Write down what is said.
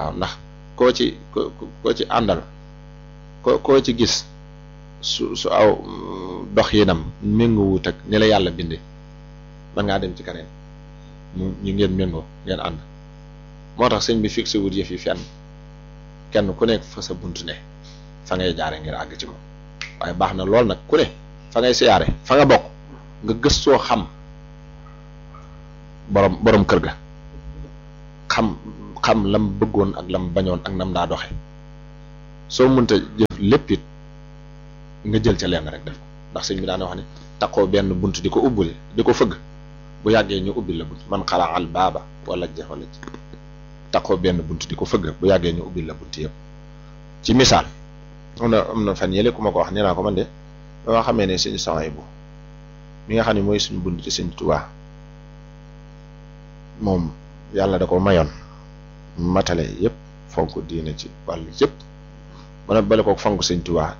waaw ndax koo ci ko koo ci àndal ko koo ci gis su su aw dox yinam méngoowut ak ni la yàlla binde man ngaa dem ci keneen mu ñu ngeen méngoo ngeen ànd moo tax sëñ bi fixé wut yëf yi fenn kenn ku nekk fa sa bunt ne fa ngay jaare ngir àgg ci moom waaye baax na lool nag ku ne fa ngay siyaare fa nga bokk nga gëstoo xam borom borom kër ga xam xam lam bëggoon ak lam bañoon ak nam daa doxe soo mënta jëf lépp it nga jël ca lenn rek def ko ndax sëñ bi daana wax ne taqoo benn bunt di ko ubbuli di ko fëgg bu yàggee ñu ubbil la bunt man xalaa al baaba wala jax wala ji taqoo benn bunt di ko fëgg bu yàggee ñu ubbil la bunt yëpp ci misaal am na am na fan yële ku ma ko wax nee naa ko man de ba nga xamee ne suñu saway bu mi nga xam ne mooy suñu bunt ci sëñ Tuubaa moom yàlla da ko mayoon matale yëpp fonk diine ci wàllu yëpp ba nag bale ko fonk sëñ Tuubaa